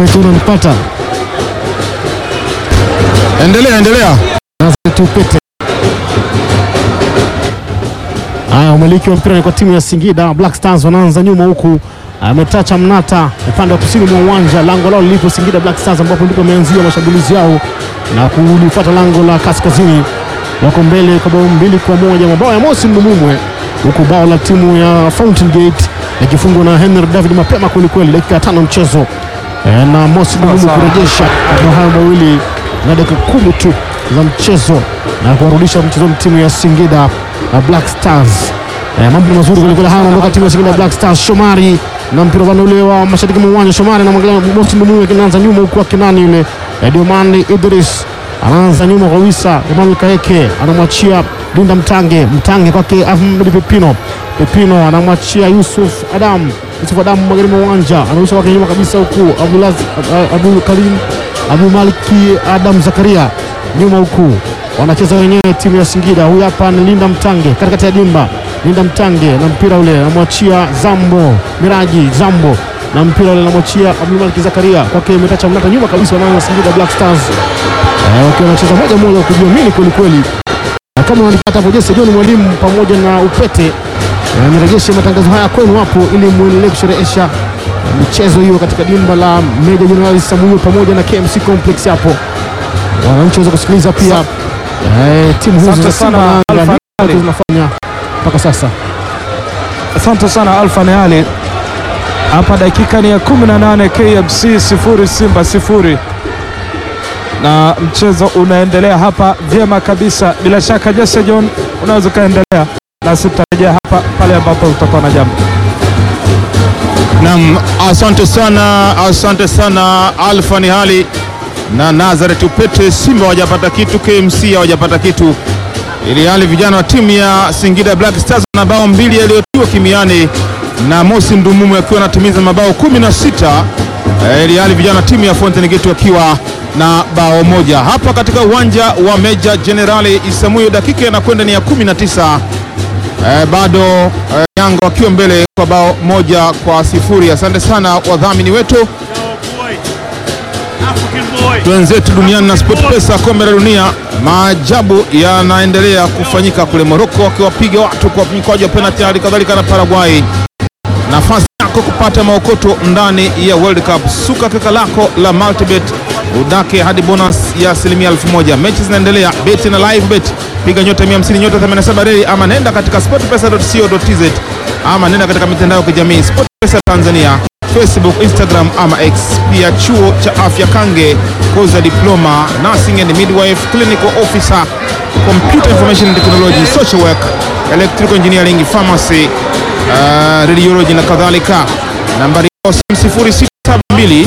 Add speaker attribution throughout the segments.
Speaker 1: Upete unanipata
Speaker 2: Endelea, endelea.
Speaker 1: Nazareth Upete. Haya, umiliki wa mpira ni kwa timu ya Singida Black Stars, wanaanza nyuma huku ametacha Mnata upande wa kusini mwa uwanja, lango lao lilipo Singida Black Stars, ambapo ndipo wameanzia mashambulizi yao na kulifuata lango la kaskazini. Wako mbele kwa bao mbili kwa moja, mabao ya Mosi Mdumumwe, huku bao la timu ya Fountain Gate likifungwa na Henry David mapema kwelikweli, dakika ya tano mchezo e, na Mosi Mdumumwe kurejesha mabao hayo mawili na dakika kumi tu za mchezo na kuwarudisha mchezoni timu ya Singida uh, Black Stars. Eh, mambo mazuri kwelikweli haya anaondoka timu ya Singida Black Stars. Shomari na mpira vana ule wa mashariki mwa uwanja. Shomari anamwangalia Mosi Mdumue kinaanza nyuma huku akinani yule eh, Diomandi Idris anaanza nyuma kwa Wisa Emmanuel Kaeke anamwachia Linda Mtange Mtange kwake Ahmed Pepino Pepino anamwachia Yusuf Adam Yusuf Adam magharibi mwa uwanja anarusha kwake nyuma kabisa huku Abdulaz Abdul Karim Abu Maliki Adam Zakaria nyuma huku wanacheza wenyewe timu ya Singida. Huyu hapa ni Linda Mtange katikati ya dimba. Linda Mtange na mpira ule anamwachia Zambo Miraji Zambo na mpira ule anamwachia Abdul Maliki Zakaria kwake Metacha Mnata nyuma kabisa, wanaanza Singida Black Stars eh, wakiwa wanacheza moja moja kujiamini kweli kweli, na kama unanipata hapo Jesse John mwalimu pamoja na Upete eh, nirejeshe matangazo haya kwenu hapo ili muendelee kusherehesha eh, michezo hiyo katika dimba la Meja Jenerali Samuel pamoja na KMC Complex hapo wananchi waweza kusikiliza pia eh, timu hizo
Speaker 3: Asante
Speaker 1: za Simba
Speaker 3: sana,
Speaker 1: na Yanga
Speaker 3: Alpha
Speaker 1: nini
Speaker 3: Ali.
Speaker 1: zinafanya mpaka sasa.
Speaker 3: Asante sana Alfa Neali. Hapa dakika ni ya 18, KMC sifuri Simba sifuri, na mchezo unaendelea hapa vyema kabisa. Bila shaka Jesse John, unaweza ukaendelea na sitarejea hapa pale ambapo utakuwa na jambo.
Speaker 2: Naam, asante sana, asante sana Alfa ni hali na Nazareth Upete. Simba hawajapata kitu, KMC hawajapata kitu, ili hali vijana wa timu ya Singida Black Stars na bao mbili yaliyotiwa kimiani na Mosi Ndumumu akiwa anatimiza mabao kumi na sita eh, ili hali vijana wa timu ya Fountain Gate wakiwa na bao moja hapa katika uwanja wa Meja Jenerali Isamuyo, dakika inakwenda ni ya 19 eh, bado eh, Yanga wakiwa mbele kwa bao moja kwa sifuri. Asante sana wadhamini wetu wenzetu duniani na SportPesa, kombe la dunia. Maajabu yanaendelea kufanyika kule Morocco, wakiwapiga watu kwa mikwaju ya penalti, hali kadhalika na Paraguay. Nafasi yako kupata maokoto ndani ya World Cup, suka kaka lako la Multibet udake hadi bonus ya asilimia elfu moja. Mechi zinaendelea, beti na live bet, piga nyota 150 nyota 87 reli, ama nenda katika sportpesa.co.tz ama nenda katika mitandao ya kijamii SportPesa Tanzania Facebook, Instagram ama X. Pia chuo cha afya Kange, kozi ya diploma nursing and midwife, clinical officer, computer information technology, social work, electrical engineering, pharmacy, uh, radiology na kadhalika. Nambari yao simu 0672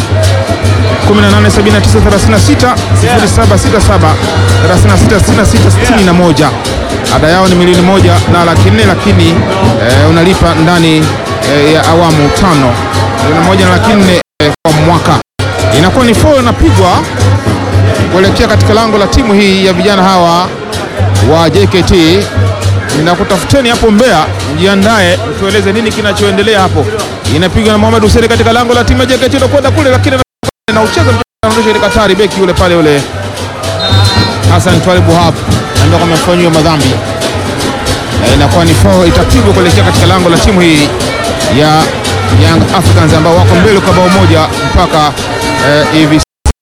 Speaker 2: 187936 0767 366661. Ada yao ni milioni moja na laki nne, lakini eh, unalipa ndani eh, ya awamu tano. Milioni moja na laki nne eh, kwa mwaka. Inakuwa ni foul inapigwa kuelekea katika lango la timu hii ya vijana hawa wa JKT. Ninakutafuteni hapo Mbeya, mjiandae mtueleze nini kinachoendelea hapo. Inapigwa na Mohamed Hussein katika lango la timu ya JKT, nakwenda kule lakini na ucheza mpira anarudisha ile Katari, beki yule pale yule Hassan Twalibu Wahab ndio amefanyiwa madhambi. Eh, inakuwa ni foul itapigwa kuelekea katika lango la timu hii ya Young Africans ambao wako mbele kwa bao moja mpaka eh, hivi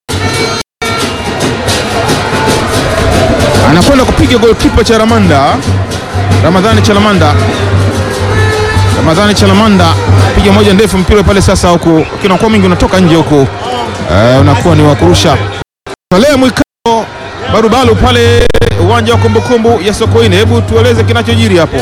Speaker 2: anakwenda kupiga goalkeeper cha Ramanda Ramadhani Chalamanda Ramadhani Chalamanda piga moja ndefu mpira pale sasa, huku kinakuwa mingi unatoka nje huku eh, unakuwa ni wakurusha tolea mwikao barubalu pale uwanja wa kumbukumbu ya Sokoine. Hebu tueleze kinachojiri hapo.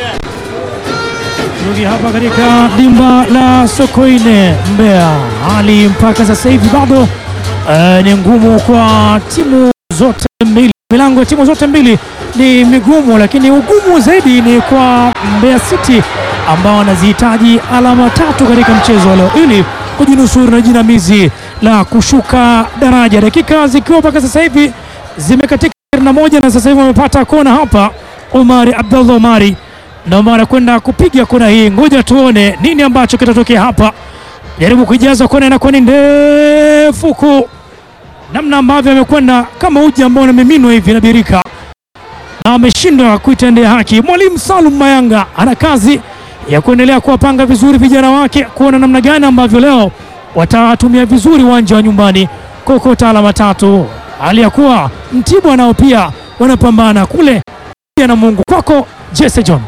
Speaker 4: Rudi hapa katika dimba la Sokoine Mbeya, hali mpaka sasa hivi bado eh, ni ngumu kwa timu zote mbili. Milango ya timu zote mbili ni migumu, lakini ugumu zaidi ni kwa Mbeya City ambao wanazihitaji alama tatu katika mchezo wa leo ili kujinusuru na jinamizi la kushuka daraja, dakika zikiwa mpaka sasa hivi zimekatika 21 na sasa hivi wamepata kona hapa. Omari Abdallah Omari ndio anakwenda kupiga kona hii. Ngoja tuone nini ambacho kitatokea hapa. jaribu kuijaza kona, inakuwa ni ndefu huku, namna ambavyo amekwenda kama uji ambao unamiminwa hivi na birika, na ameshindwa kuitendea haki. Mwalimu Salum Mayanga ana kazi ya kuendelea kuwapanga vizuri vijana wake, kuona namna gani ambavyo leo watatumia vizuri uwanja wa nyumbani kokota alama tatu, hali ya kuwa Mtibwa nao pia wanapambana kule na Mungu. Kwako Jesse John.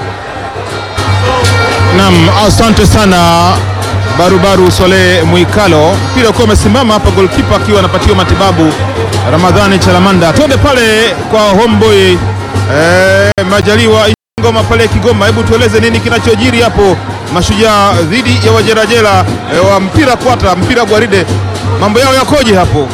Speaker 2: Naam, asante sana Barubaru Swale Mwikalo. Mpira ukiwa umesimama hapa, golkipa akiwa anapatiwa matibabu Ramadhani Chalamanda. Twende pale kwa homeboy eh, Majaliwa Ngoma pale Kigoma. Hebu tueleze nini kinachojiri hapo, Mashujaa dhidi ya Wajerajela eh, wa mpira kwata mpira gwaride, mambo yao yakoje hapo?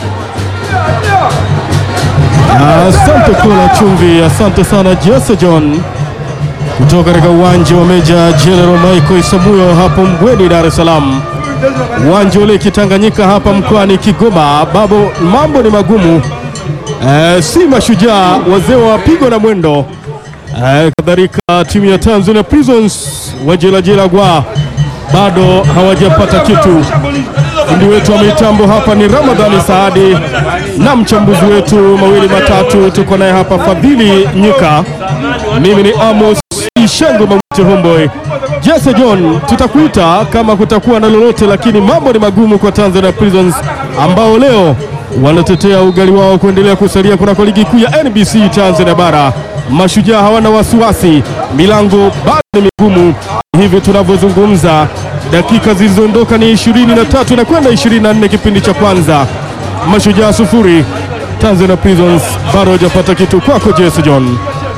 Speaker 5: Asante Kula Chumvi, asante sana Jesse John kutoka katika uwanja wa Meja General Michael Isamuyo hapo Mbweni, Dar es Salaam. Uwanja ule Kitanganyika hapa mkoani Kigoma, babo mambo ni magumu e, si Mashujaa wazee wa pigo na mwendo e, kadhalika timu ya Tanzania Prisons wajelajela gwa bado hawajapata kitu. Fundi wetu wa mitambo hapa ni Ramadhani Saadi na mchambuzi wetu mawili matatu, tuko naye hapa Fadhili Nyika, mimi ni Amos Ishengo Mamute Homboy. Jesse John, tutakuita kama kutakuwa na lolote, lakini mambo ni magumu kwa Tanzania Prisons ambao leo wanatetea ugali wao kuendelea kusalia kunako ligi kuu ya NBC Tanzania Bara. Mashujaa hawana wasiwasi, milango bado ni migumu. Hivi tunavyozungumza, dakika zilizoondoka ni 23 na kwenda 24 kipindi cha kwanza, Mashujaa sufuri, Tanzania Prisons bado hajapata kitu. Kwako Jesse John.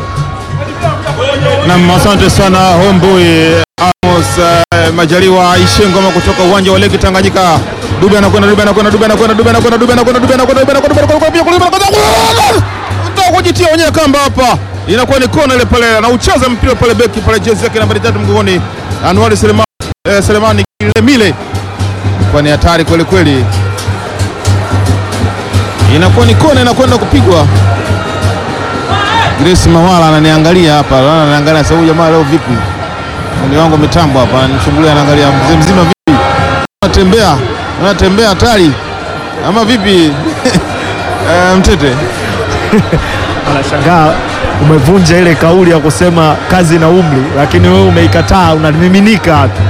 Speaker 2: Naam, asante sana homeboy Amos eh, Majaliwa Ishengoma kutoka uwanja wa Leki Tanganyika. Dube anakwenda Dube anakwenda Dube anakwenda Dube anakwenda Dube anakwenda Dube anakwenda Dube anakwenda Dube anakwenda Dube anakwenda Ndio kujitia wenyewe kamba hapa. Inakuwa ni kona ile pale anaucheza mpira pale beki pale jezi yake nambari tatu mgongoni. Anwar Selemani eh, Selemani Kilemile. Kwa ni hatari kweli kweli. Inakuwa ni kona inakwenda kupigwa. Grace Mawala ananiangalia hapa, ananiangalia sasa, huyu jamaa leo vipi? Fundi wangu mitambo hapa ananichungulia, anaangalia mzee mzima vipi, anatembea anatembea hatari ama vipi? Eh, Mtete
Speaker 6: Anashangaa umevunja ile kauli ya kusema kazi na umri, lakini wewe umeikataa, unamiminika tu.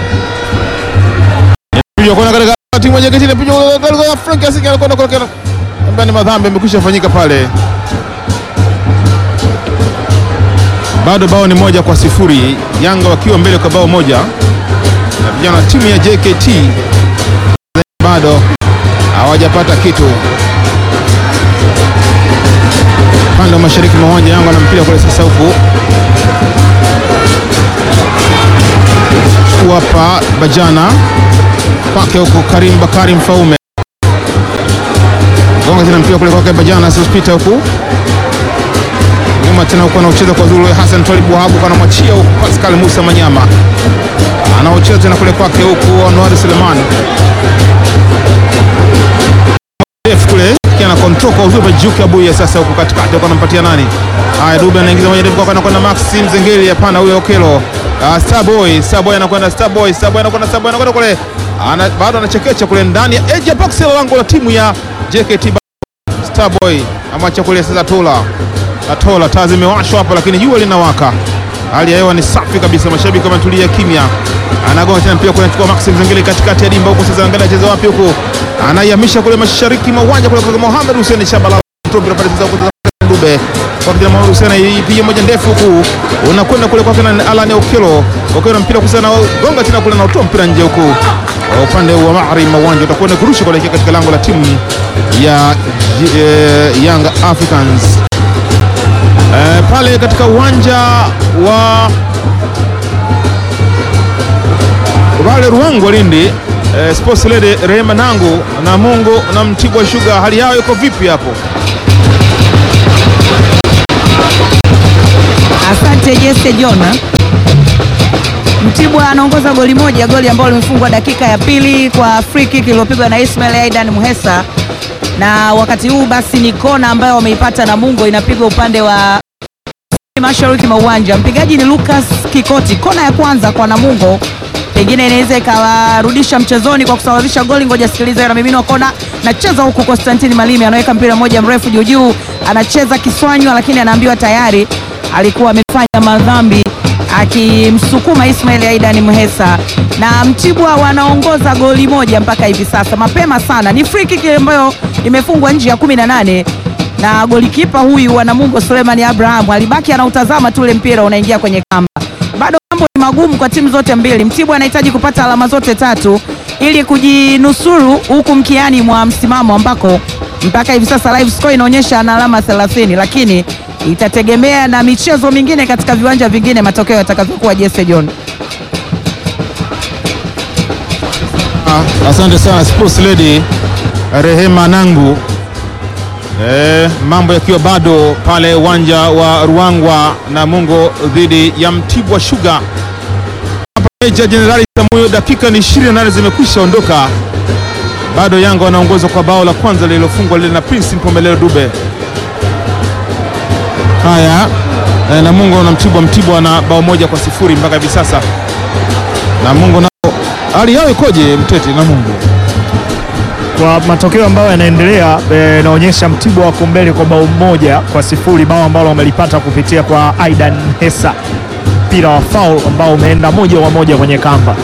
Speaker 2: piga kona katika timu moja kile piga katika Frank Asiki anakwenda kwa kona, ambaye ni madhambi amekwisha fanyika pale. Bado bao ni moja kwa sifuri, Yanga wakiwa mbele kwa bao moja, na vijana wa timu ya JKT bado hawajapata kitu. Upande wa mashariki mwa uwanja Yanga na mpira kule sasa, huku hapa Bajana kwake huku Karim Bakari Mfaume gonga tena mpira kule kwake Bajana Sospita huku nyuma tena huku anaocheza kwa Zulu Hassan Twalib Wahabu anamwachia huku Pascal Musa Manyama anaocheza tena kule kwake huku Anwar Suleiman Def kule kiana control kwa uzuri Juke Abuya sasa huku katikati huku anampatia nani? Haya Dube anaingiza moja Def kwa anakwenda Maxim Zengeli hapana huyo Okelo. Uh, Starboy, Starboy anakwenda Starboy, Starboy anakwenda Starboy anakwenda kule. Ana, bado anachekecha kule ndani ya edge ya box la lango la timu ya JKT Starboy amwacha kule sasa Tola. Atola taa zimewashwa hapa lakini jua linawaka. Hali ya hewa ni safi kabisa, mashabiki wametulia kimya. Anagonga tena mpira kule anachukua Maxim Zengeli katikati ya dimba huko sasa, angalia acheza wapi huko. Anaihamisha kule mashariki mwa uwanja kule kwa Mohamed Hussein Shabala. Mpira pale sasa huko Dube. Kwa kijana Mohamed Hussein ipiga moja ndefu huku. Unakwenda kule kwa kana Alan Okelo. Okelo mpira kusana gonga tena kule na utoa mpira nje huku. Upande wa Mahri mwa uwanja utakwenda kurusha kuelekea katika lango la timu ya eh, Young Africans. Eh, pale katika uwanja wa pale Ruangwa Lindi eh, Sports Lady Rehema Nangu na Mungu na Mtibwa Sugar, hali yao iko vipi hapo?
Speaker 7: Asante Jesse Jona. Mtibwa anaongoza goli moja, goli ambalo limefungwa dakika ya pili kwa free kick iliyopigwa na Ismail Aidan Muhesa, na wakati huu basi ni kona ambayo wameipata Namungo, inapigwa upande wa mashariki mwa uwanja. Mpigaji ni Lucas Kikoti. Kona ya kwanza kwa Namungo pengine inaweza ikawarudisha mchezoni kwa kusawazisha goli. Ngoja sikiliza, hiyo namiminwa kona, nacheza huku. Konstantini Malimi anaweka mpira mmoja mrefu juu juu, anacheza kiswanywa, lakini anaambiwa tayari alikuwa amefanya madhambi akimsukuma Ismail Aidan Mhesa, na Mtibwa wanaongoza goli moja mpaka hivi sasa, mapema sana. Ni free kick ambayo imefungwa nje ya 18 na golikipa huyu wa Namungo Suleiman Abraham alibaki anautazama tu ule mpira unaingia kwenye kamba. Bado mambo ni magumu kwa timu zote mbili. Mtibwa anahitaji kupata alama zote tatu ili kujinusuru huku mkiani mwa msimamo ambako mpaka hivi sasa live score inaonyesha ana alama 30, lakini itategemea na michezo mingine katika viwanja vingine matokeo yatakavyokuwa. Jesse John.
Speaker 2: Ah, Asante sana sports lady Rehema Nangu. Eh, mambo yakiwa bado pale uwanja wa Ruangwa Namungo dhidi ya Mtibwa Sugar. Hapa Meja Jenerali Samuyo, dakika ni 28 zimekwisha ondoka, bado Yanga wanaongozwa kwa bao la kwanza lililofungwa lile na Prince Mpomelelo Dube. Haya, eh, Namungo na Mtibwa, Mtibwa na bao moja kwa sifuri mpaka hivi sasa. Namungo nao hali yao ikoje, Mtete? Namungo
Speaker 6: Kwa matokeo ambayo yanaendelea eh, inaonyesha Mtibwa wako mbele kwa bao moja kwa sifuri, bao ambalo wamelipata kupitia kwa Aidan Hesa, mpira wa foul ambao umeenda moja kwa moja kwenye kamba.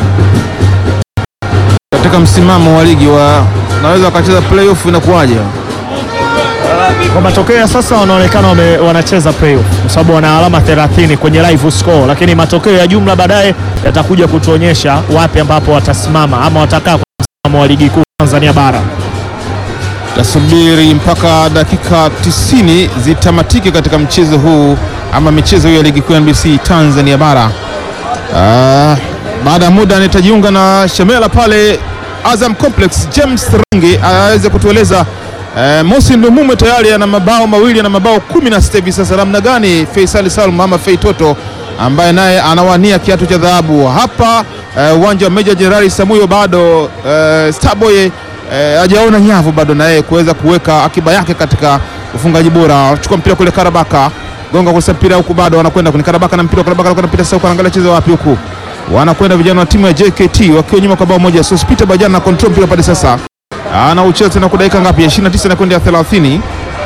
Speaker 2: katika msimamo wa ligi wa naweza wakacheza playoff inakuwaje?
Speaker 6: Kwa matokeo ya sasa wanaonekana wame, wanacheza playoff kwa sababu wana alama 30 kwenye live score, lakini matokeo ya jumla baadaye yatakuja kutuonyesha wapi ambapo watasimama ama watakaa kwa msimamo wa ligi kuu Tanzania bara.
Speaker 2: Tasubiri mpaka dakika 90 zitamatike katika mchezo huu ama michezo hii ya ligi kuu ya NBC Tanzania bara. Ah, baada ya muda nitajiunga na Shemela pale Azam Complex, James Rangi aweze kutueleza eh, Mosi Ndumume tayari ana mabao mawili na mabao kumi na sita hivi sasa. Namna gani Faisal Salum ama Fei Toto ambaye naye anawania kiatu cha dhahabu hapa eh, uwanja wa Meja Jenerali Samuyo bado eh, Starboy eh, hajaona nyavu bado na yeye kuweza kuweka akiba yake katika ufungaji bora. Chukua mpira kule Karabaka, gonga kwa mpira huku, bado wanakwenda kwenye Karabaka na mpira Karabaka anakwenda mpira sasa, huko anaangalia cheza wapi huku, wanakwenda vijana wa timu ya JKT wakiwa nyuma kwa bao moja. Sospita Bajana na control mpira pale sasa, anaucheza tena kwa dakika ngapi? ya 29 na kwenda ya 30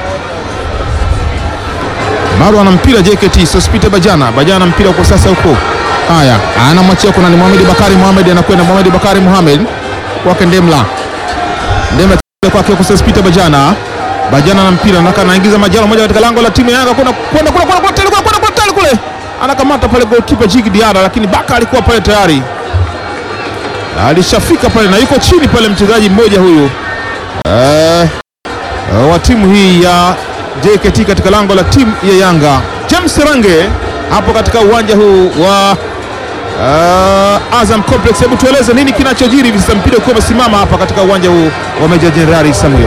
Speaker 2: bado ana mpira JKT. Sospita Bajana, Bajana mpira huko sasa huko, haya anamwachia kuna ni Mohamed Bakari Mohamed, anakwenda Mohamed Bakari Mohamed kwake Ndemla Ndemla kwake huko Sospita Bajana Bajana na mpira naka anaingiza majalo moja katika lango la timu ya Yanga kwenda kwenda kwenda kwenda kwenda kwenda kwenda kwenda kwenda kule anakamata pale goalkeeper Jigi Diara, lakini Baka alikuwa pale tayari alishafika pale na yuko chini pale mchezaji mmoja huyu eh, wa timu hii ya JKT katika lango la timu ya Yanga James Range hapo katika uwanja huu wa uh, Azam Complex. Hebu tueleze nini kinachojiri hivi sasa, mpira ukiwa umesimama hapa katika uwanja huu wa Meja Jenerali Samuel.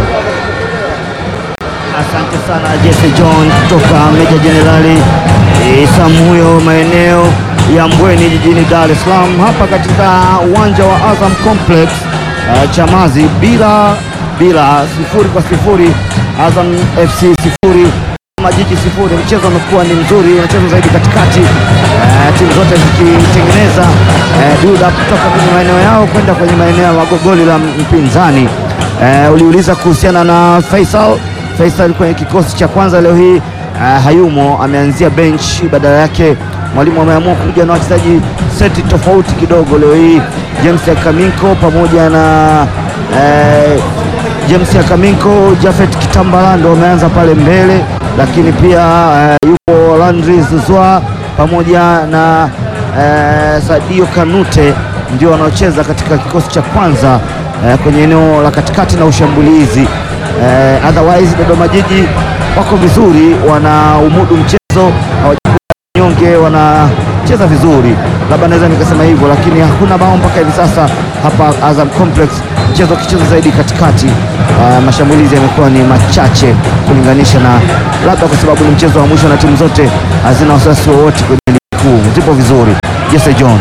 Speaker 8: Asante sana Jesse John kutoka Meja Jenerali Samuyo, maeneo ya Mbweni jijini Dar es Salaam, hapa katika uwanja wa Azam Complex uh, Chamazi, bila bila sifuri kwa sifuri, Azam FC sifuri Majiji sifuri. Mchezo umekuwa ni mzuri, unachezwa zaidi katikati, uh, timu zote zikitengeneza uh, build up kutoka kwenye maeneo yao kwenda kwenye maeneo ya goli la mpinzani. Uh, uliuliza kuhusiana na Faisal Faisal kwenye kikosi cha kwanza leo hii uh, hayumo, ameanzia bench. Badala yake mwalimu ameamua kuja na wachezaji seti tofauti kidogo leo hii, James Akaminko pamoja na uh, James Akaminko, Jafet Kitambala ndo wameanza pale mbele, lakini pia uh, yupo Landry Zuzwa pamoja na uh, Sadio Kanute ndio wanaocheza katika kikosi cha kwanza uh, kwenye eneo la katikati na ushambulizi. Uh, otherwise Dodoma Jiji wako vizuri, wana umudu mchezo, hawanyonge, wanacheza vizuri, labda naweza nikasema hivyo, lakini hakuna bao mpaka hivi sasa hapa Azam Complex, mchezo ukicheza zaidi katikati. Uh, mashambulizi yamekuwa ni machache kulinganisha na labda kwa sababu ni mchezo wa mwisho na timu zote hazina wasiwasi wowote kwenye ligi kuu, zipo vizuri. Jesse John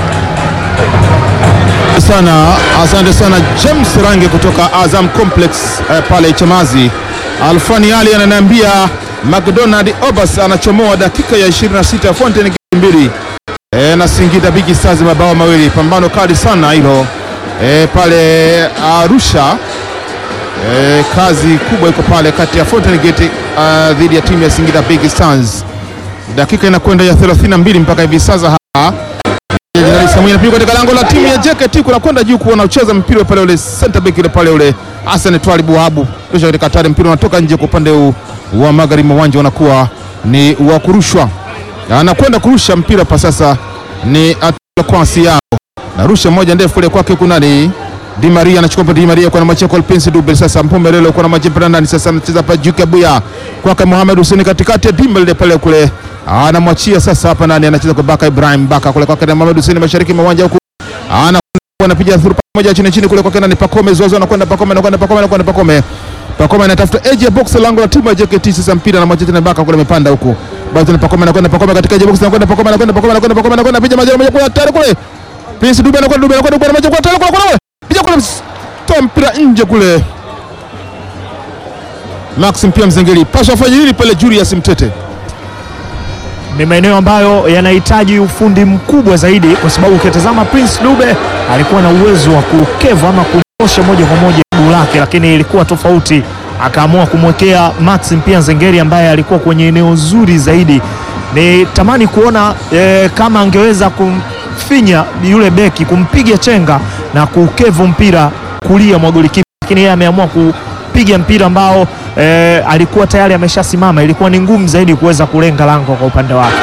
Speaker 2: sana asante sana James Range kutoka Azam Complex eh, pale Chamazi. Alfani Ali ananiambia McDonald Obas anachomoa dakika ya 26 Fountain mbili e, na Singida Big Stars mabao mawili. Pambano kali sana hilo e, pale Arusha. E, kazi kubwa iko pale kati ya Fountain Gate uh, dhidi ya timu ya Singida Big Stars. Dakika inakwenda ya 32 mpaka hivi sasa hapa Jenerali Samuel anapigwa katika lango la timu ya JKT kuna kwenda juu kuona ucheza mpira pale ule center back ile pale ule Hassan Twalibu Wahabu kisha katika hatari mpira unatoka nje kwa upande huu wa magharibi mwa uwanja unakuwa ni wa kurushwa. Anakwenda kurusha mpira pa sasa ni Atula Kwasi yao. Narusha moja ndefu kule kwake kuna ni Di Maria anachukua Di Maria kwa namba chako Prince Dube sasa mpombe leo kwa namba chapa ndani sasa anacheza hapa Juke Buya kwake Mohamed Hussein katikati ya dimba lile pale kule anamwachia sasa hapa nani anacheza kwa Baka Ibrahim Baka kule kwake na Mohamed Hussein mashariki mwa uwanja huku ana anapiga thuru moja chini chini kule kwake nani Pakome Zozo anakwenda Pakome anakwenda Pakome anakwenda Pakome Pakome anatafuta edge ya box lango la timu ya JKT sasa mpira na machete na Baka kule amepanda huku bado na Pakome anakwenda Pakome katika edge ya box anakwenda Pakome anakwenda Pakome anakwenda Pakome anakwenda piga majani moja kwa tayari kule Prince Dube anakwenda Dube anakwenda kwa maji kwa tayari kule kule piga kule toa mpira nje kule Maxim pia Mzengeli pasha fanya nini pale Julius Mtete
Speaker 6: ni maeneo ambayo yanahitaji ufundi mkubwa zaidi, kwa sababu ukitazama Prince Dube alikuwa na uwezo wa kukeva ama kunyosha moja kwa moja guu lake, lakini ilikuwa tofauti, akaamua kumwekea Maxim pia Nzengeri ambaye alikuwa kwenye eneo zuri zaidi. Ni tamani kuona eh, kama angeweza kumfinya yule beki, kumpiga chenga na kukevu mpira kulia mwa golikipa, lakini yeye ameamua kupiga mpira ambao eh, alikuwa tayari ameshasimama. Ilikuwa ni ngumu zaidi kuweza kulenga lango kwa upande wake.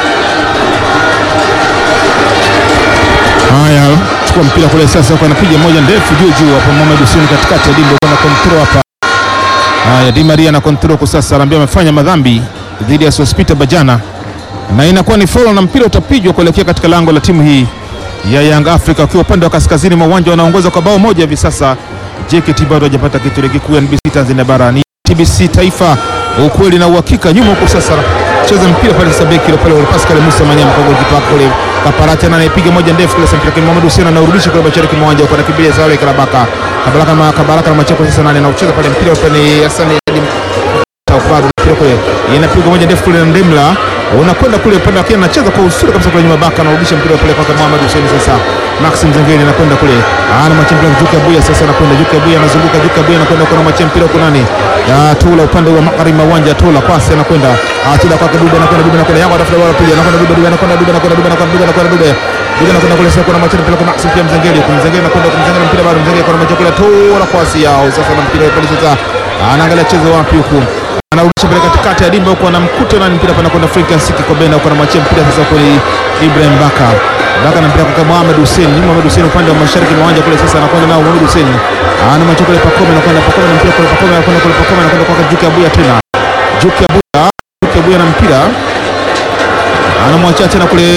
Speaker 2: Haya, chukua mpira kule sasa, kwa anapiga moja ndefu juu juu hapo. Mohamed Hussein katikati ya dimba kwa control hapa. Haya, Di Maria na control kwa sasa, anaambia amefanya madhambi dhidi ya Sospita Bajana, na inakuwa ni foul na mpira utapigwa kuelekea katika lango la timu hii ya Young Africa, wakiwa upande wa kaskazini mwa uwanja wanaongoza kwa bao moja hivi sasa. JKT bado hajapata kitu ligi kuu ya NBC Tanzania bara, ni TBC Taifa, ukweli na uhakika. Nyuma huko sasa cheza mpira pale sasa, beki ile pale ule Pascal Musa Manyama kwa golikipa kule Kaparati na anayepiga moja ndefu kule sasa, lakini Mohamed Hussein anaurudisha kule mashariki mwa uwanja, kwa nakimbilia Zale Karabaka Kabaraka na Kabaraka na Macheko sasa, nani anaucheza pale mpira pale ni Hassan Taufadu mpira kule inapigwa moja ndefu kule na Ndemla unakwenda kule upande wa Kenya, anacheza kwa usuri kabisa kule nyuma, Baka anarudisha mpira pale kwa Mohamed Hussein sasa, Maxim Zengeli anakwenda kule, ana machia mpira Juke Buya sasa, anakwenda Juke Buya anazunguka, Juke Buya anakwenda kwa machia mpira kwa nani ya Tula upande wa magharibi mwa uwanja, Tula pasi anakwenda Tula kwa Dube anakwenda Dube anakwenda Yanga atafuta ball pia anakwenda Dube Dube anakwenda Dube anakwenda Dube anakwenda Dube anakwenda Dube Dube anakwenda kule sasa, kuna machia mpira kwa Maxim pia Mzengeli, kumzengeli anakwenda kumzengeli mpira bado Mzengeli kwa machia kule Tula kwa yao sasa, na mpira pale sasa, anaangalia chezo wapi huku anarudisha pale katikati ya dimba huko, anamkuta na mpira pana kwenda Frank Ansiki kwa Bena huko, anamwachia mpira sasa kwa Ibrahim Baka. Baka na mpira kwa Mohamed Hussein, ni Mohamed Hussein upande wa mashariki mwa uwanja kule, sasa anakwenda nao Mohamed Hussein, anamwachia kule Pakome, anakwenda Pakome na mpira kule Pakome, anakwenda kule Pakome, anakwenda kwa Juke Abuya tena, Juke Abuya, Juke Abuya na mpira anamwachia tena kule.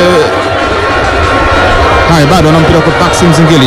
Speaker 2: Haya, bado ana mpira kwa Maxim Zingeli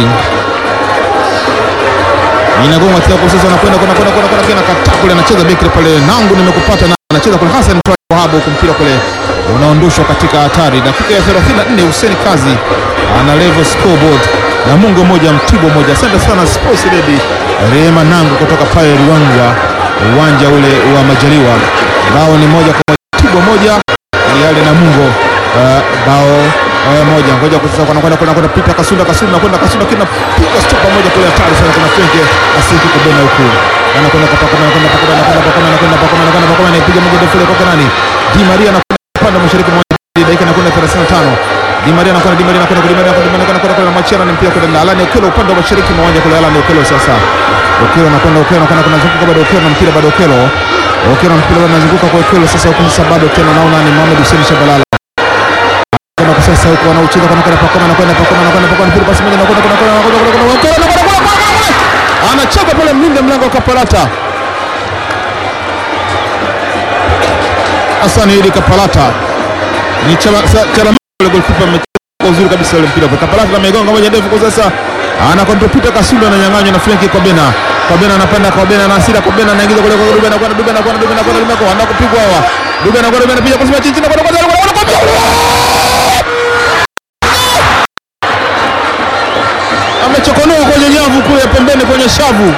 Speaker 2: inagonga tena kwa sasa, anakwenda kwenda kwenda kwenda kwenda kata kule, anacheza beki pale, nangu nimekupata na anacheza kule Hassan Wahab, huko mpira kule unaondoshwa katika hatari. Dakika ya 34 Hussein Kazi ana level scoreboard na Mungu moja Mtibwa moja. Asante sana Sports Lady Rehema Nangu kutoka pale Ruangwa, uwanja ule wa Majaliwa. Bao ni moja kwa Mtibwa moja, yale na Mungu uh, bao Haya moja ngoja kwa sasa wanakwenda kwenda kwenda pita Kasunda Kasunda nakwenda Kasunda kina piga stopa moja kule hatari sana kuna Frenke asiki kubena huku anakwenda kwa Pakoma anakwenda Pakoma anakwenda Pakoma anakwenda Pakoma anakwenda Pakoma anapiga moja ndefu kwa nani Di Maria anakwenda upande mashariki mwa dakika anakwenda 35 Di Maria anakwenda Di Maria anakwenda Di Maria anakwenda anakwenda kwenda kwenda machana ni mpira kwenda Alani Okelo upande wa mashariki mwa uwanja kule Alani Okelo sasa Okelo anakwenda Okelo anakwenda kuna zunguka bado Okelo na mpira bado Okelo Okelo na mpira anazunguka kwa Okelo sasa huko sasa bado tena naona ni Mohamed Hussein Shabalala kwenda kwa sasa huko wanaucheza kana kwenda Pakoma anakwenda Pakoma anakwenda Pakoma mpira basi moja anakwenda kwenda kwenda kwenda kwenda kwenda anacheka pale mlinda mlango wa Kapalata Hassan Idi Kapalata ni chama chama ile goalkeeper amecheza uzuri kabisa ile mpira Kapalata amegonga moja ndefu kwa sasa anakontrol Peter Kasunda ananyang'anywa na Frank kwa Bena kwa Bena anapanda kwa Bena na hasira kwa Bena anaingiza kule kwa Ruben anakwenda Ruben anakwenda Ruben anakwenda Ruben anakwenda anakwenda kupigwa hawa Ruben anakwenda Ruben anapiga kwa chini chini anakwenda amechokonoa kwenye nyavu kule pembeni kwenye shavu.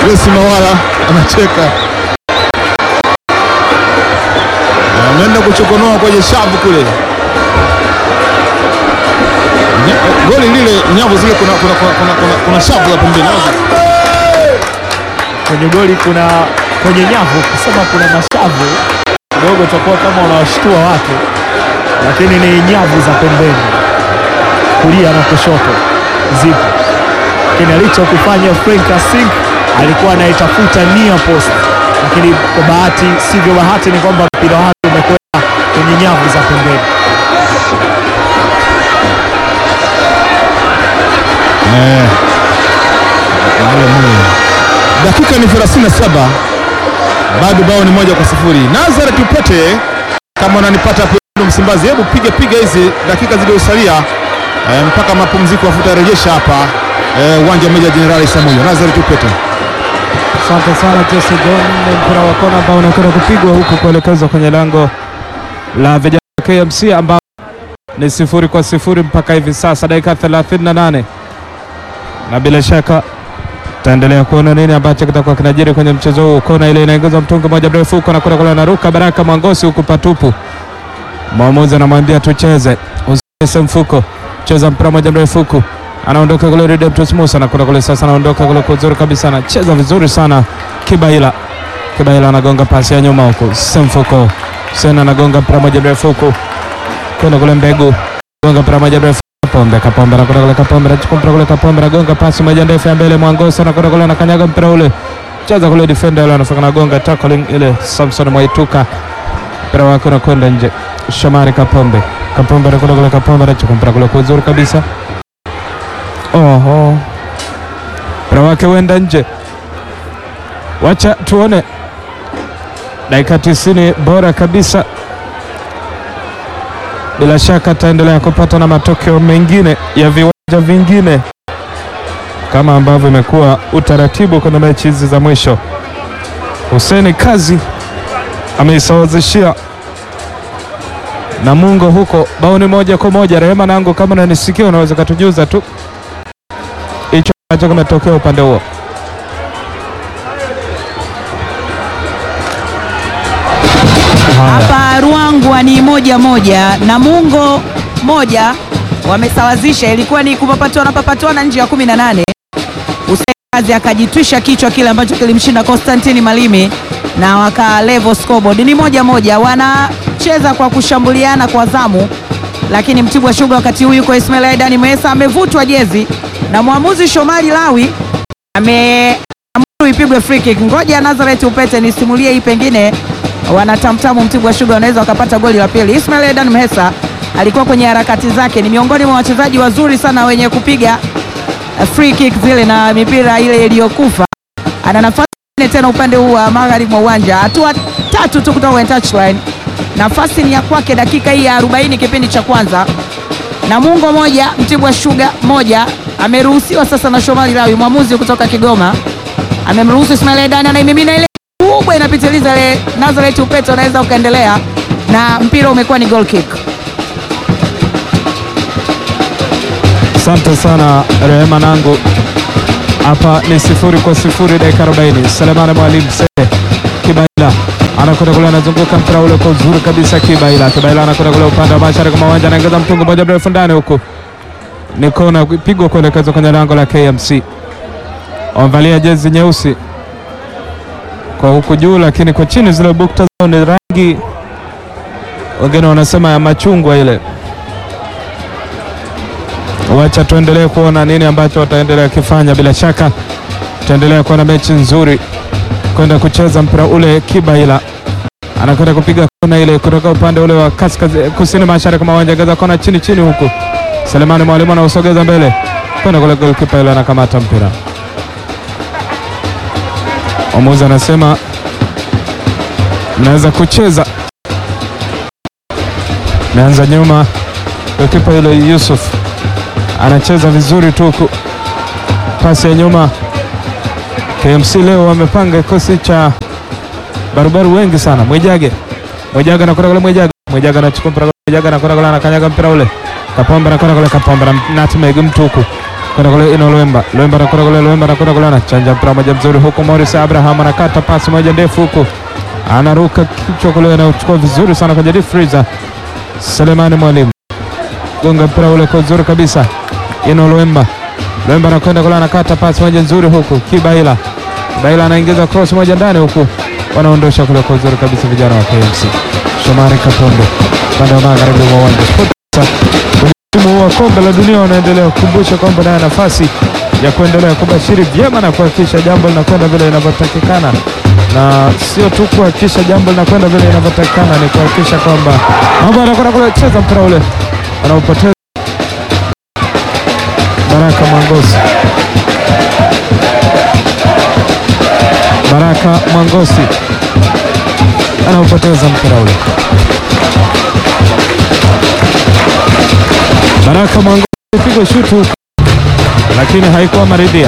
Speaker 2: Grace Mawala anacheka, ameenda kuchokonoa kwenye shavu kule. Nya- Goli lile nyavu zile, kuna, kuna, kuna, kuna, kuna, kuna shavu la pembeni
Speaker 6: kwenye goli kuna kwenye nyavu, kusema kuna mashavu kidogo, utakuwa kama unawashtua watu, lakini ni nyavu za pembeni, kulia na kushoto zipo. Lakini alichokifanya Frank Asink alikuwa anaitafuta near post, lakini kwa bahati sivyo bahati ni kwamba mpira wake umekwenda kwenye nyavu za pembeni.
Speaker 2: Eh. Dakika ni 37 bado bao ni moja kwa sifuri. Nazareth Upete, kama unanipata hapo Msimbazi, hebu piga piga hizi dakika zilizosalia eh, mpaka mapumziko afuta rejesha hapa eh, uwanja wa Meja Jenerali Samuyo. Nazareth Upete
Speaker 3: Asante sana Jesse John. Ni mpira wa kona ambao unakwenda kupigwa huku kuelekezwa kwenye lango la vijana wa KMC ambao ni sifuri kwa sifuri mpaka hivi sasa, dakika 38 na bila shaka taendelea kuona nini ambacho kitakuwa kinajiri kwenye mchezo huu. Kona ile inaingiza mtungi moja mrefu huko na kule kule, anaruka Baraka Mwangosi huku patupu. Mwamuzi anamwambia tucheze, usiese mfuko, cheza mpira moja mrefu huku anaondoka kule Redemptus Musa na kule kule sasa, anaondoka kule kwa uzuri kabisa, anacheza vizuri sana Kibaila. Kibaila anagonga pasi ya nyuma huku, Semfuko Sena anagonga mpira moja mrefu huku kwenda kule Mbegu, gonga mpira moja mrefu Kapombe, Kapombe anakwenda kule, Kapombe anachukua mpira kule, Kapombe anagonga pasi moja ndefu ya mbele, Mwangosi anakwenda kule, anakanyaga mpira ule, cheza kule defender yule anafika anagonga tackling ile, Samson Mwaituka mpira wake unakwenda nje, Shamari Kapombe, Kapombe anakwenda kule, Kapombe anachukua mpira kule kwa uzuri kabisa Oho, mpira wake wenda nje. Wacha tuone dakika tisini bora kabisa. Bila shaka ataendelea kupata na matokeo mengine ya viwanja vingine kama ambavyo imekuwa utaratibu kwenye mechi hizi za mwisho. Huseni Kazi ameisawazishia Namungo huko bao ni moja kwa moja. Rehema nangu, kama unanisikia unaweza katujuza tu hicho ambacho kimetokea upande huo.
Speaker 7: Hapa Ruangwa ni moja moja, Namungo moja, wamesawazisha. Ilikuwa ni kupapatuana papatuana nje ya 18. Hussein Kazi akajitwisha kichwa kile ambacho kilimshinda Constantine Malimi na waka level scoreboard ni moja moja. Wanacheza kwa kushambuliana kwa zamu, lakini Mtibwa Sugar wakati huu yuko Ismail Aidan Mesa amevutwa jezi na mwamuzi Shomari Lawi ame ipigwe free kick. Ngoja Nazareth Upete nisimulie hii, pengine wanatamtamu Mtibwa Sugar wanaweza wakapata goli la pili. Ismail Edan Mhesa alikuwa kwenye harakati zake, ni miongoni mwa wachezaji wazuri sana wenye kupiga eh, free kick zile na mipira ile iliyokufa. Ana nafasi nyingine tena upande huu wa magharibi mwa uwanja, hatua tatu tu kutoka kwenye touchline. Nafasi ni ya kwake, dakika hii ya 40 kipindi cha kwanza. Namungo moja Mtibwa Sugar moja. Ameruhusiwa sasa na Shomari Lawi, mwamuzi kutoka Kigoma amemruhusu Ismail Edani, anaimimina ile kubwa inapitiliza ile. Nazareth Upete unaweza ukaendelea na mpira umekuwa ni goal kick.
Speaker 3: Asante sana Rehema nangu, hapa ni sifuri kwa sifuri, dakika 40. Selemani Mwalimu Sele Kibaila anakwenda kule, anazunguka mpira ule kwa uzuri kabisa. Kibaila Kibaila anakwenda kule upande wa mashariki mwa uwanja, anaingiza mtungu moja mrefu ndani, huku ni kona pigwa kuelekezwa kwenye lango la KMC. Wamevalia jezi nyeusi kwa huku juu, lakini kwa chini zile bukta zao ni rangi, wengine wanasema ya machungwa ile. Wacha tuendelee kuona nini ambacho wataendelea kifanya. Bila shaka tutaendelea kuwa na mechi nzuri, kwenda kucheza mpira ule. Kibaila anakwenda kupiga kona ile kutoka upande ule wa kaskazini kusini mashariki mwa uwanja, gaza kona chini chini, huku Selemani Mwalimu anausogeza mbele kwenda kule, golikipa ile anakamata mpira. Mwamuzi anasema mnaweza kucheza. Meanza nyuma, golikipa yule Yusuf anacheza vizuri tu huku, pasi ya nyuma. KMC leo wamepanga kikosi cha barubaru wengi sana. Mwijage, Mwijage anakwenda kule, Mwijage, Mwijage anachukua mpira, Mwijage anakwenda kule, anakanyaga mpira ule, Kapombe anakwenda kule, Kapombe na nutmeg mtu huku, kwenda kule ino Luemba, Luemba anakwenda kule, Luemba anakwenda kule, anachanja mpira moja mzuri huku, Morris Abraham anakata pasi moja ndefu huku, anaruka kichwa kule, anachukua vizuri sana kwenye deep freezer. Selemani Mwalimu gonga mpira ule kwa uzuri kabisa, ino Luemba, Luemba anakwenda kule, anakata pasi moja nzuri huku, Kibaila, Kibaila anaingiza cross moja ndani huku, wanaondosha kule kwa uzuri kabisa vijana wa KMC. Shomari Kapondo upande wa magharibi mwa uwanja Sports msimu huu wa kombe la dunia wanaendelea kukumbusha kwamba nayo nafasi ya kuendelea kubashiri vyema na kuhakikisha jambo linakwenda vile inavyotakikana, na sio tu kuhakikisha jambo linakwenda vile inavyotakikana, ni kuhakikisha kwamba mambo yanakwenda kule. Cheza mpira ule anaupoteza Baraka Mwangosi, Baraka Mwangosi anaupoteza mpira ule. Baraka Mwangosi pigwa shutu lakini haikuwa maridhia.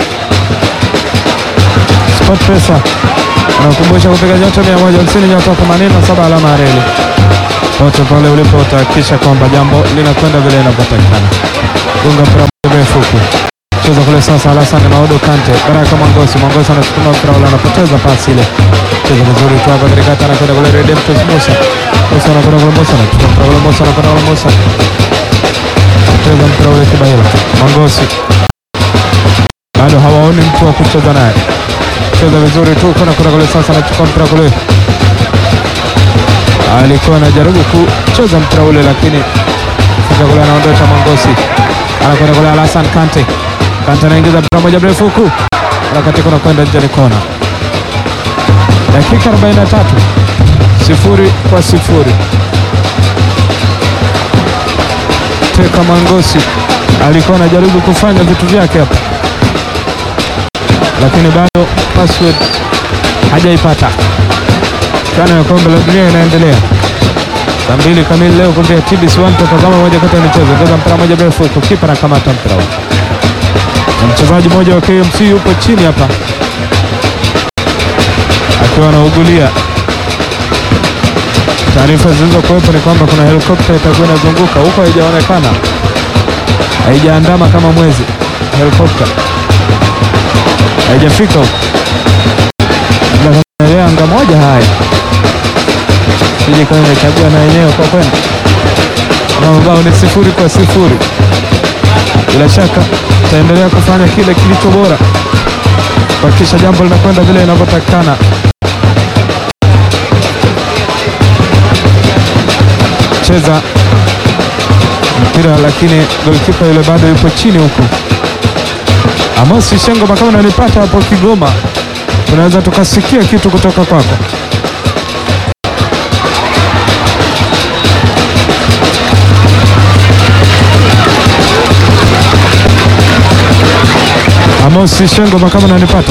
Speaker 3: Sport Pesa anakumbusha kupiga nyota 150 nyota 87 alama ya reli. Pote pale ulipo utahakikisha kwamba jambo linakwenda vile inavyotakikana. Gonga mpira mrefu huku cheza kule sasa, Alasan Maodo Kante, Baraka Mwangosi, Mwangosi anachukua mpira ule, anapoteza pasi ile, cheza vizuri tu hapa katikati, anakwenda kule Redemptus Musa, Musa anakwenda kule, Musa anachukua mpira ule, Musa anakwenda kule, Musa cheza mpira ule Kibaila, Mwangosi bado hawaoni mtu wa kucheza naye, cheza vizuri tu kwenda kwenda kule sasa, anachukua mpira kule, alikuwa anajaribu kucheza mpira ule, lakini fika kule, anaondosha Mwangosi, anakwenda kule Alasan Kante, Kante anaingiza mpira moja mrefu huku, harakati kuna kwenda nje, ni kona. Dakika 43 sifuri kwa sifuri. Teka Mwangosi alikuwa anajaribu kufanya vitu vyake hapa, lakini bado password hajaipata. Chano ya kombe la dunia inaendelea saa mbili kamili leo kumbia TBC1 tutazama moja kati ya michezo. Cheza mpira moja mrefu huko, kipa anakamata mpira huo, na mchezaji mmoja wa KMC yupo chini hapa akiwa anaugulia. Taarifa zilizokuwepo ni kwamba kuna helikopta itakuwa inazunguka huko, haijaonekana, haijaandama kama mwezi. Helikopta haijafika huko, labda anga moja. Haya, sije kama imechagua na yenyewe kwa kwenda na mabao ni sifuri kwa sifuri. Bila shaka taendelea kufanya kile kilicho bora kuhakikisha jambo linakwenda vile inavyotakikana. Cheza mpira lakini golkipa yule bado yupo chini huku. Amosi Shengo, kama unanipata hapo Kigoma, tunaweza tukasikia kitu kutoka kwako. Amosi Shengo, kama unanipata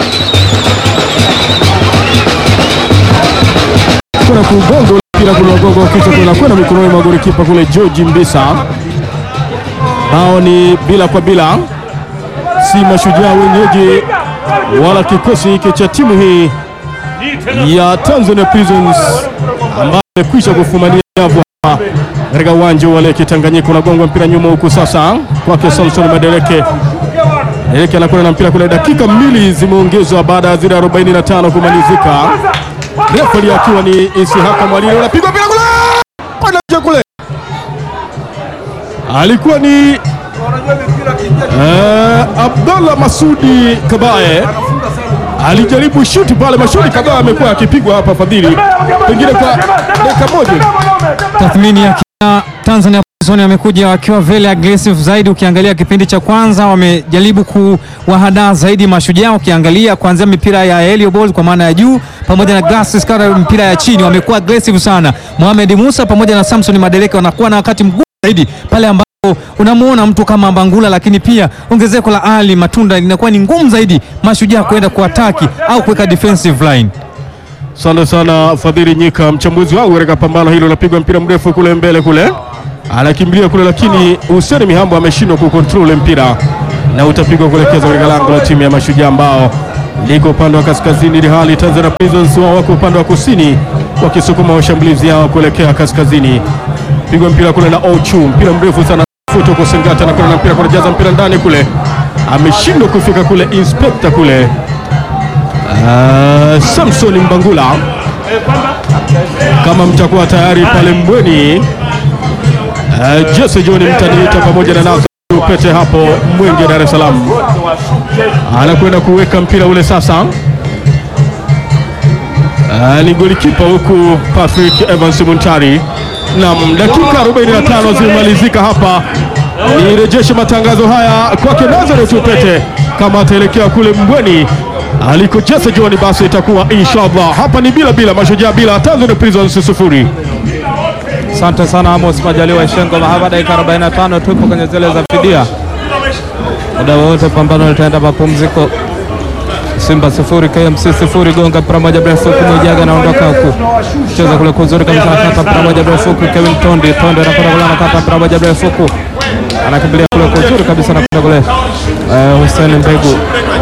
Speaker 5: kuna kugongo mpira kule wagongo kichwa tunakwenda mikononi mwa golikipa kule George Mbisa. Bao ni bila kwa bila, si mashujaa wenyeji wala kikosi hiki cha timu hii ya Tanzania Prisons ambayo imekwisha kufumania nyavu hapa katika uwanja wa Lake Tanganyika. Unagongwa mpira nyuma huku sasa kwake Samson Madeleke. Madeleke anakwenda na mpira kule, dakika mbili zimeongezwa baada ya zile 45 kumalizika. Refari akiwa ni Isihaka Mwalile, unapigwa mpira kule kwenda nje kule, alikuwa ni eh, Abdallah Masudi Kabaye alijaribu shuti pale. Masudi Kabaye amekuwa akipigwa hapa Fadhili, pengine kwa dakika moja
Speaker 9: Tathmini ya kina Tanzania Prison amekuja wakiwa very aggressive zaidi. Ukiangalia kipindi cha kwanza wamejaribu kuwahadaa zaidi Mashujaa, ukiangalia kuanzia mipira ya aerial ball kwa maana ya juu pamoja na glasses kama mpira ya chini, wamekuwa aggressive sana. Mohamed Musa pamoja na Samson Madeleke wanakuwa na wakati mgumu zaidi pale ambapo unamuona mtu kama Bangula, lakini pia ongezeko la Ali Matunda linakuwa ni ngumu zaidi Mashujaa kwenda kuataki au kuweka defensive line.
Speaker 5: Asante sana Fadhili Nyika, mchambuzi wangu katika pambano hilo. Unapigwa mpira mrefu kule mbele kule, anakimbilia kule, lakini Hussein Mihambo ameshindwa kucontrol ule mpira na utapigwa kuelekeza katika lango la timu ya Mashujaa ambao liko upande wa kaskazini, ili hali Tanzania Prisons wao wako upande wa kusini wakisukuma washambulizi yao kuelekea kaskazini. Pigwa mpira kule na Ochu, mpira mrefu sana tafuta huko Sengata na kuna mpira kunajaza mpira ndani kule, ameshindwa kufika kule inspekta kule. Uh, Samson Mbangula, kama mtakuwa tayari pale Mbweni, uh, Jesse John mtaniita pamoja na Nazo Pete hapo Mwenge, Dar es Salaam, anakwenda kuweka mpira ule sasa. Uh, ni golikipa huku Patrick Evans Muntari. Naam, dakika 45 zimemalizika hapa. Nirejeshe matangazo haya kwake Nazareth Upete, kama ataelekea kule Mbweni aliko Jesse John, basi itakuwa inshallah. Hapa ni bila bila, Mashujaa bila, Tanzania Prisons sufuri.
Speaker 3: Asante sana Amos Majaliwa Shengo. Mahaba, dakika 45 tupo kwenye zile za fidia, muda wowote pambano litaenda mapumziko. Simba sifuri KMC sifuri. Gonga mpira moja mrefu huku Mwijaga anaondoka huku, cheza kule kuzuri kabisa, anakata mpira moja mrefu huku. Kevin Tondi Tondi anakwenda kule, anakata mpira moja mrefu huku, anakimbilia kule kuzuri kabisa, anakwenda kule eh, Hussein Mbegu,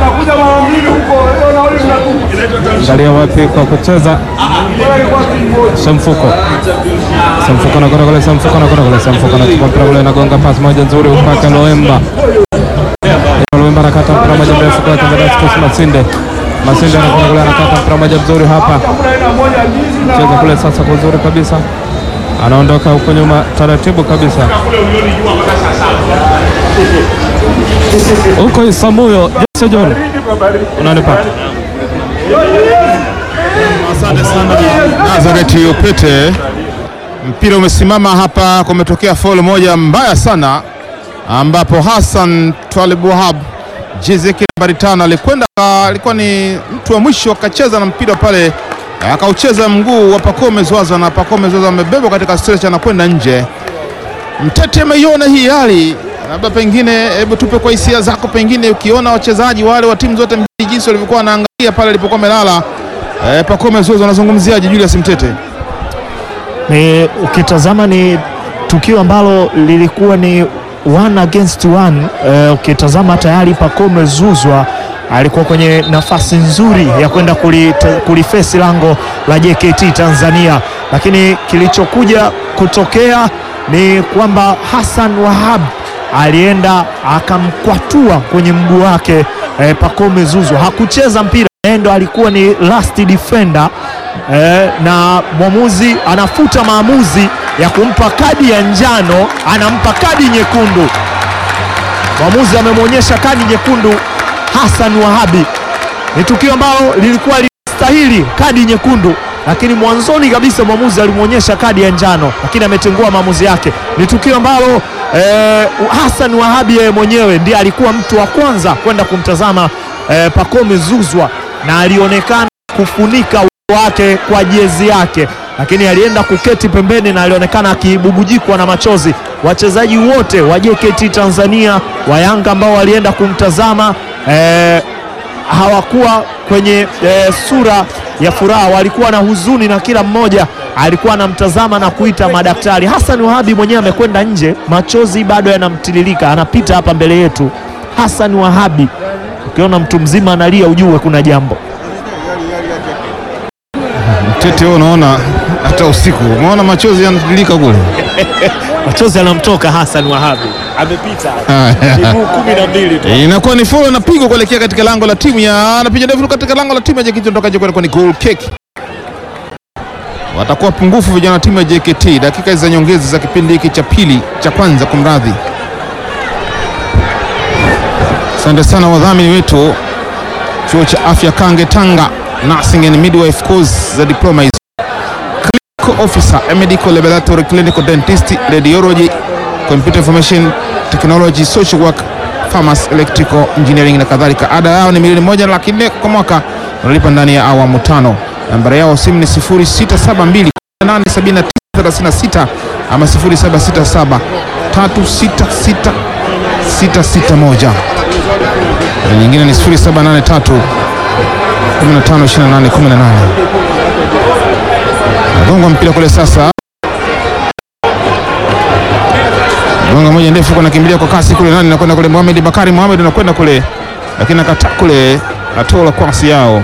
Speaker 3: angalia wapi kwa kucheza Semfuko Semfuko anakwenda kule, Semfuko anakwenda kule, Semfuko anachukua mpira kule, anagonga pasi moja nzuri upaka Loemba Loemba anakata mpira moja mrefu kwa Kambadaskus Masinde Masinde anakwenda kule, anakata mpira moja mzuri hapa, cheza kule sasa kuzuri kabisa, anaondoka huko nyuma taratibu kabisa huko Isamuyo. Jesse John, unanipata?
Speaker 2: Asante sana Nazareth Upete. Mpira umesimama hapa, kumetokea foul moja mbaya sana, ambapo Hassan Twalib Wahab jezi yake nambari tano alikwenda, alikuwa ni mtu wa mwisho, akacheza na mpira pale, akaucheza mguu wa Pacome Zouzoua na Pacome Zouzoua amebebwa katika stretcher na kwenda nje. Mtete, ameiona hii hali, labda pengine, hebu tupe kwa hisia zako, pengine ukiona wachezaji wale wa timu zote mbili jinsi walivyokuwa wanaangalia pale alipokuwa amelala eh, Pacome Zouzoua, anazungumziaje Julius Mtete?
Speaker 6: Ni ukitazama ni tukio ambalo lilikuwa ni one against one. Eh, ukitazama tayari Pacome Zouzoua alikuwa kwenye nafasi nzuri ya kwenda kulite- kulifesi lango la JKT Tanzania, lakini kilichokuja kutokea ni kwamba Hassan Wahab alienda akamkwatua kwenye mguu wake eh, Pacome Zouzoua hakucheza mpira, yeye ndo alikuwa ni last defender eh, na mwamuzi anafuta maamuzi ya kumpa kadi ya njano, anampa kadi nyekundu. Mwamuzi amemwonyesha kadi nyekundu Hassan Wahabi. Ni tukio ambalo lilikuwa linastahili kadi nyekundu, lakini mwanzoni kabisa mwamuzi alimwonyesha kadi ya njano, lakini ametengua maamuzi yake. Ni tukio ambalo eh, Hassan Wahabi yeye mwenyewe ndiye alikuwa mtu wa kwanza kwenda kumtazama eh, Pacome Zouzoua na alionekana kufunika uso wake kwa jezi yake, lakini alienda kuketi pembeni na alionekana akibubujikwa na machozi. Wachezaji wote wa JKT Tanzania wa Yanga ambao walienda kumtazama eh, hawakuwa kwenye eh, sura ya furaha, walikuwa na huzuni na kila mmoja alikuwa anamtazama na kuita madaktari. Hassan Wahabi mwenyewe amekwenda nje, machozi bado yanamtiririka, anapita hapa mbele yetu. Hassan Wahabi, ukiona mtu mzima analia ujue kuna jambo.
Speaker 2: Mtete, wewe unaona hata usiku umeona machozi yanatiririka kule.
Speaker 6: Machozi yanamtoka Hassan Wahabi, amepita miguu kumi na mbili tu.
Speaker 2: Inakuwa ni foul inapigwa kuelekea katika lango la timu ya anapiga ndefu katika lango la timu ya JKT kutoka nje kwenda ni goal kick. Watakuwa pungufu vijana wa timu ya JKT dakika hizi za nyongeza za kipindi hiki cha pili cha kwanza, kumradhi. Asante sana wadhamini wetu chuo cha afya Kange Tanga, nursing and midwife course za diploma hizo, clinical officer, a medical laboratory, clinical dentist, radiology, computer information technology, social work, pharmacy, electrical engineering na kadhalika. Ada yao ni milioni moja na laki nne kwa mwaka, wanalipa ndani ya awamu tano. Nambari yao simu ni 0672 879 36 ama 0767 366 661 na nyingine ni 0783 15 28 18. Nagonga mpira kule sasa, gonga moja ndefu, kuna kimbilia kwa kasi kule, nani anakwenda kule? Mohamed Bakari Mohamed anakwenda kule, lakini akata kule, atola kwasi yao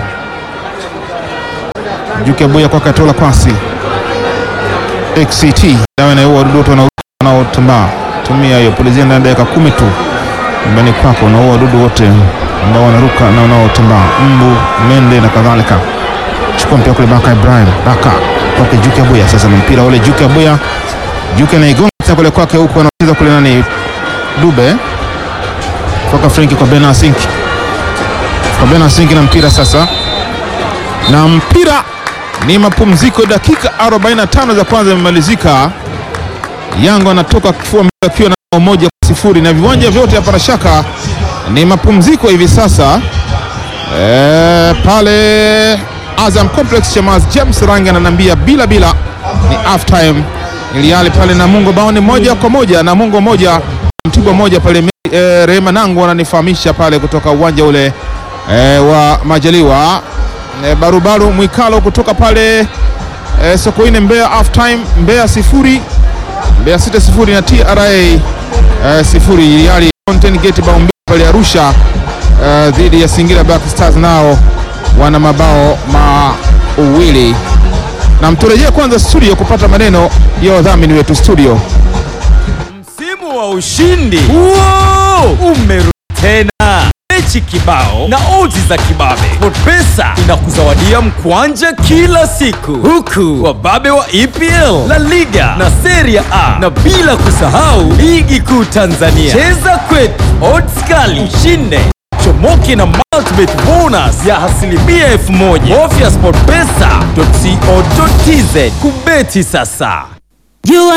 Speaker 2: Juke Abuya kwake, atola kwasi XCT dawa inayoua wadudu wote wanaotambaa tumia hiyo, pulizia ndani ya dakika kumi tu nyumbani kwako, unaua wadudu wote ambao wanaruka na wanaotambaa, mbu, mende na kadhalika. Chukua mpira kule, Baka Ibrahim, Baka kwake Juke Abuya. Sasa na mpira ule Juke Abuya, Juke anaigonga tena kule kwake, huku anacheza kule nani, Dube kwaka Frenki kwa Bena Asinki, kwa Bena Asinki na mpira sasa, na mpira ni mapumziko, dakika 45 za kwanza imemalizika. Yanga anatoka kifua mbele akiwa na bao moja kwa sifuri na viwanja vyote hapa na shaka ni mapumziko hivi sasa. E, pale Azam Complex Chamazi James Rangi ananiambia bila bila ni half time, ili hali pale Namungo bao ni moja kwa moja, Namungo moja Mtibwa moja pale. E, Rehema Nangu ananifahamisha pale kutoka uwanja ule e, wa Majaliwa e, barubaru Mwikalo kutoka pale e, Sokoine Mbeya half time, Mbeya sifuri Mbeya sita sifuri na TRA e, sifuri, ili hali Fountain Gate bao mbili pale Arusha uh, dhidi ya Singida Black Stars nao wana mabao mawili. Na mturejee kwanza studio kupata maneno ya wadhamini wetu studio.
Speaker 10: Msimu wa ushindi Wow! umerudi tena, mechi kibao na odds za kibabe. SportPesa inakuzawadia mkwanja kila siku, huku wababe wa EPL, La Liga na Serie A, na bila kusahau ligi kuu Tanzania. Cheza kwetu, odds kali, ushinde chomoke na multibet bonus ya asilimia elfu moja. Bofya sportpesa.co.tz kubeti sasa.
Speaker 7: Jua